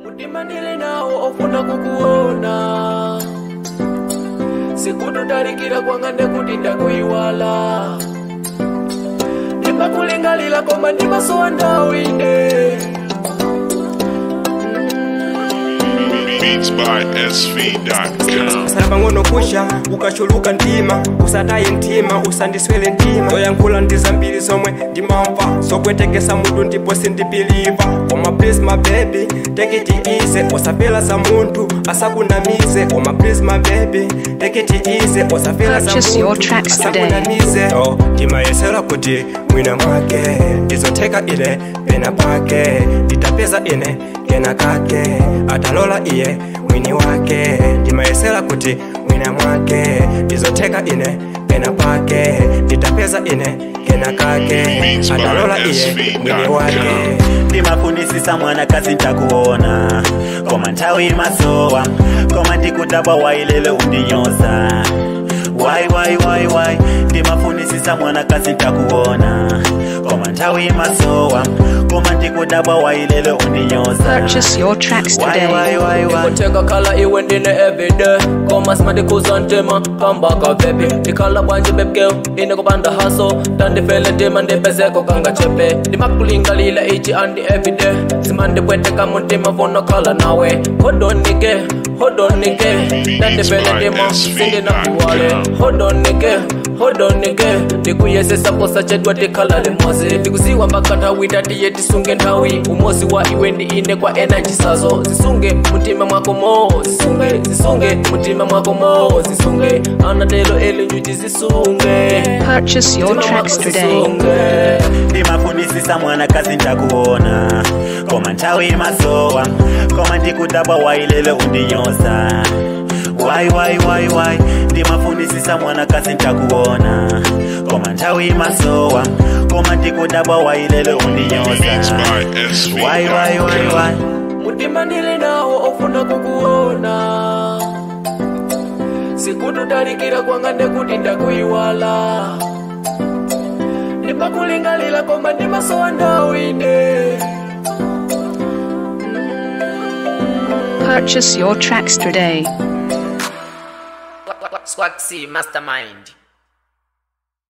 mutima ndili nawo ofuna kukuona sikututalikira kwanga ndekuti ndakuyiwala ndimakulingalira koma ndimasowa ndawo ine Beats by SV.com. sala pang'ono kusha ukachuluka mtima usataye mtima usandiswele mtima zoyankhula ndi zambiri zomwe ndimamva zopwetekesa mutu ndipo sindipiliva koma please my baby take it easy usapela za munthu asakunamize koma please my baby take it easy usapela za Purchase your munthu tracks today. asakunamize oh, ndimayesera kuti mwina mwake ndizotheka ine pena pake nditapeza ine kena kake atalola iye mwini wake ndimayesera kuti mwina mwake ndizotheka ine pena pake nditapeza ine kena kake Beats by atalola iye SV.com. mwini wake ndimafunisisa mwana kazi ntakuona koma nthawi masowa koma ndikudabwa wailele undinyoza wai wai wai wai ndimafunisisa mwana kazi ntakuona koma nthawi masowa koma ndikudabwa wailele undinyoza Purchase your tracks wai today. wai wai wai ndikutenga kala iwe ndine everyday koma simandikuza ntema kambaka bebi ndikhala bwanje bebgeo ine kupanda haso tandifele tima ndipezeko kanga chepe ndimakulingalila ichi andi everyday simandipweteka mutima vonokhala nawe hodonike hodonike tandifele tima sindinakuwale hodonike hodonike ndikuyesesa posa chedwa tikhala limozi ndikuziwa mpaka nthawi tatiye tisunge nthawi umozi wa iwe ndi ine kwa energy sazo zisunge mutima mwako mo zisunge zisunge mutima mwako mo zisunge anatelo elinjuti zisunge Purchase your Mutima tracks mwako today. zisunge. ndimafunisisa mwana kazi ntakuona koma nthawi masowa koma ndikudabwa wailele undinyoza wai wai wai wai ndimafunisisa mwana kazi ntakuona koma nthawi masowa koma ndikudabwa wailele Beats undinyoza by wai wai wai SV.com. wai mutima ndili nawo ofuna kukuona sikututalikira kwanga ndekuti ndakuyiwala ndimakulingalira koma ndimasowa ndawo ine Purchase your tracks today. Swag C Mastermind